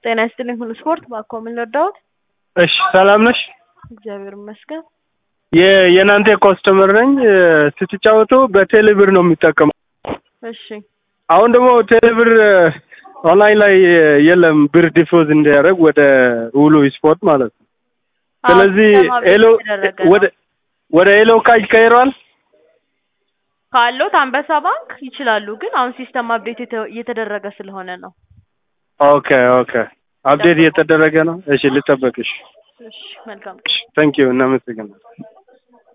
ጤና ይስጥልኝ ሁሉ ስፖርት ባኮ ምን ልርዳዎት? እሺ ሰላም ነሽ? እግዚአብሔር ይመስገን። የ- የእናንተ ኮስተመር ነኝ። ስትጫወቱ በቴሌብር ነው የሚጠቀመው። እሺ አሁን ደግሞ ቴሌብር ኦንላይን ላይ የለም ብር ዲፖዝ እንዲያደርግ ወደ ሁሉ ስፖርት ማለት ነው። አዎ፣ ስለዚህ ሲስተም አፕዴት ኤሎ የተደረገ ነው። ወደ ወደ ኤሎ ካሽ ቀይሯል። ካሎት አንበሳ ባንክ ይችላሉ፣ ግን አሁን ሲስተም አፕዴት የተ- እየተደረገ ስለሆነ ነው። ኦኬ ኦኬ፣ አፕዴት እየተደረገ ነው። እሺ ልጠበቅሽ። እሺ መልካም ታንኪዩ፣ እናመሰግናለን።